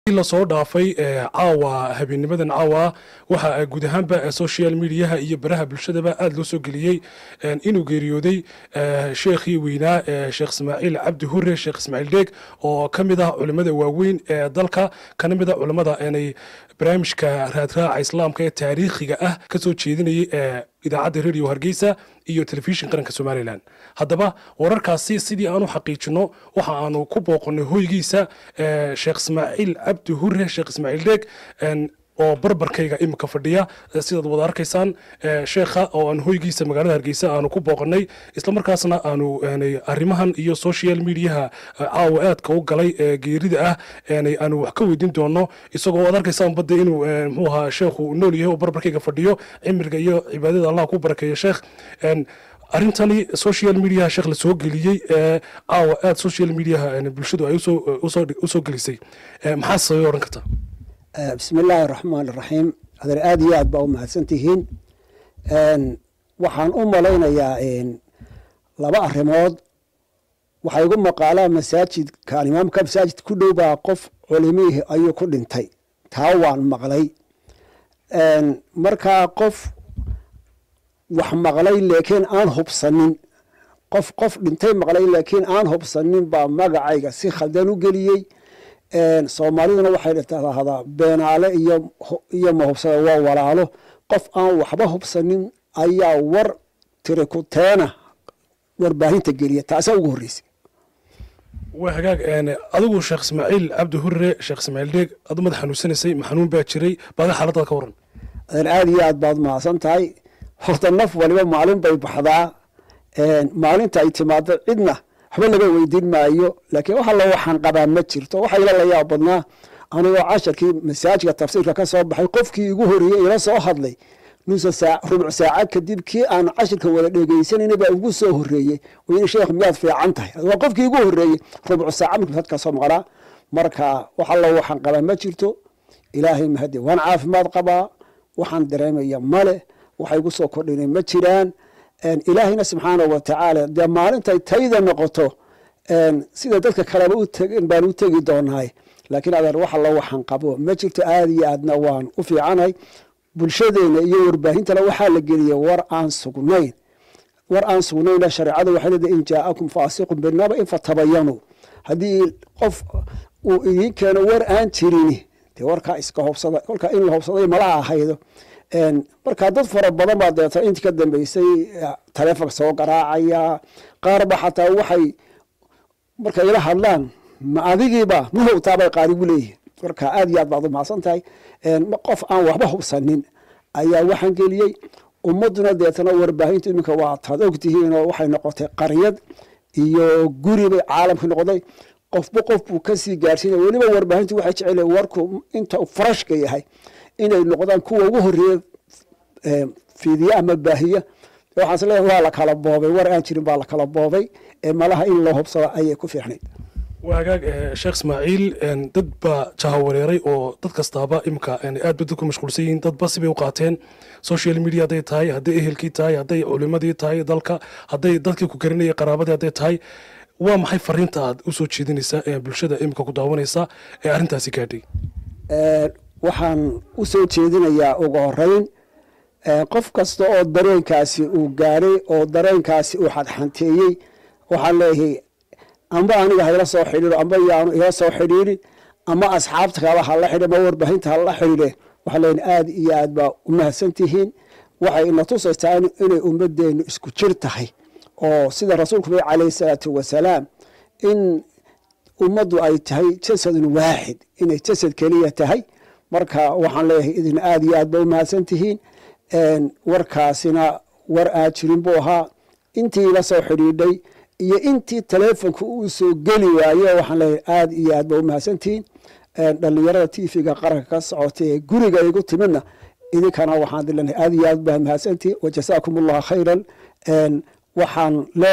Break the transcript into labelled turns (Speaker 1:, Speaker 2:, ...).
Speaker 1: lasoo dhaafay caawa habeenimadan caawa waxa guud ahaanba social mediaha iyo baraha bulshadaba aada loo soo geliyey inuu geeriyooday sheekhii weynaa sheekh ismaaciil cabdi hure sheekh ismaaciil dheeg oo ka mid ah culimmada waaweyn ee dalka kana mid ah culimmada inay barnaamijka raadraaca islaamka ee taariikhiga ah ka soo jeedinayay ee idaacadda radio hargeysa iyo telefishin qaranka somalilan haddaba wararkaasi sidii aanu xaqiijino waxa aanu ku booqonay hoygiisa sheekh ismaaciil cabdi hure sheekh ismaaciil dheeg oo barbarkayga imika fadhiya sidaad wada arkaysaan sheekha oo aan hoygiisa magaalada hargeysa aanu ku booqanay islamarkaasna aanu arrimahan iyo social mediaha caawa aadka u galay geerida ah aanu wax ka weydiin doono isagoo ad arkaysaan badda inuu mxuu ahaa sheekhu nool yahay oo barbarkayga fadhiyo cimriga iyo cibaadada allah ku barakeeya sheekh arrintani social mediaha sheekh la soo geliyey caawa aada social mediaha bulshadu ay usoo gelisay maxaa sababay odhan karta
Speaker 2: bismi illaahi araxmaan iraxiim adeer aada iyo aad baa u mahadsan tihiin waxaan u malaynayaa laba arrimood waxaa igu maqaalaa masaajidkan imaamka masaajid ku dhow baa qof culimihii ayuu ku dhintay taa waan maqlay markaa qof wax maqlay laakiin aan hubsanin qof qof dhintay maqlay laakiin aan hubsanin baa magacayga si khaldan u geliyey soomaaliduna waxay tahdaa beenaale iyo mahubsada waa walaalo qof aan waxba hubsanin ayaa war tiri kuteena warbaahinta geliya taasaa ugu horreysay
Speaker 1: waa hagaag adigu sheekh ismaaciil cabdi hure sheekh ismaaciil dheeg adu madax xanuunsanaysay maxanuun baa jiray baada xaaladaad ka waran
Speaker 2: adeer aada iyo aad baad mahadsan tahay horta naf waliba maalin bay baxdaa maalinta ay timaado cidna waxba laga weydiin maayo laakiin wax alla waxaan qabaa ma jirto waxa ila la yaab badnaa anigoo casharkii masaajidka tafsiirka ka soo baxay qofkii igu horreeyey ila soo hadlay nusa saa rubuc saaca kadib kii aan cashirka wada dhegeysanayna baa ugu soo horreeyey wayna sheekh miyaad fiican tahay waa qofkii igu horreeyey rubuc saaca markuu masaajidka soo maqlaa marka wax alla waxaan qabaa ma jirto ilaahay mahadi waan caafimaad qabaa waxaan dareemaya male waxa igu soo kordhinay ma jiraan ilaahayna subxaana wa tacaala dee maalintay tayda noqoto sida dadka kaleba utegen baan u tegi doonahay laakiin adeer wax allo waxaan qabo ma jirto aada iyo aadna waan u fiicanay bulshadeena iyo warbaahintana waxaa la geliyay war aan sugnayn war aan sugnayna shareecada waxay leedahay in jaa'akum faasiqun binaba in fatabayanu haddii qof uu idiin keeno war aan jirini dee warkaa iska hobsada kolkaa in la hobsaday malaha ahaydo markaa dad fara badan baa deeta intii ka dambeysay taleefonka soo garaacaya qaarba xataa waxay markay ila hadlaan ma adigiiba ma howtaabay qaarigu leeyihin marka aada iyo aad baad u mahadsan tahay qof aan waxba hubsanin ayaa waxaan geliyey ummaduna deetana warbaahinta iminka waa taad ogtihiinoo waxay noqotay qaryad iyo guribay caalamka noqday qofba qof buu kasii gaarsiinaya weliba warbaahintu waxay jecel warku inta farashka yahay inay noqdaan kuwa ugu horeeya fiidiya ama baahiya waxaan is leeyahay waa la kala boobay war aan jirin baa la kala boobay ee malaha in loo hubsado ayay ku fiicnayd
Speaker 1: waa hagaag sheekh ismaaciil dad baa jahawareeray oo dad kastaaba imika aad ba dadku mashquulsan yihiin dadba sibay u qaateen social media hadday tahay hadday ehelkii tahay hadday culimadii tahay dalka hadday dadkii ku garanayay qaraabadii hadday tahay waa maxay fariinta aad usoo jeedinaysaa ee bulshada imika ku daawanaysa ee arrintaasi gaadhay
Speaker 2: waxaan u soo jeedinayaa ugu horeyn qof kasta oo dareenkaasi uu gaadhay oo dareenkaasi uu xadxanteeyey waxaan leeyahay amba aniga hala soo xidhiiro amba yaanu ila soo xidhiirin ama asxaabta kala hala xidhi ama warbaahinta hala xidhiire waxaan leeyahay aada iyo aad baa u mahadsan tihiin waxay ina tusaysaa inay ummadeennu isku jir tahay oo sida rasuulku bay calayhi salaatu wasalaam in ummaddu ay tahay jasadun waaxid inay jasad keliya tahay marka waxaan leeyahay idin aada iyo aad ba u mahadsan tihiin warkaasina war aad jirin buu ahaa intii ila soo xidhiidhay iyo intii taleefonka uu soo geli waayo waxaan leeyahay aada iyo aad ba u mahadsantihiin dhalinyarada tv-ga qaranka ka socotay ee guriga igu timidna idinkana waxaan dilenahay aada iyo aad baa mahadsantihiin wajasaakum allahu khayran waxaan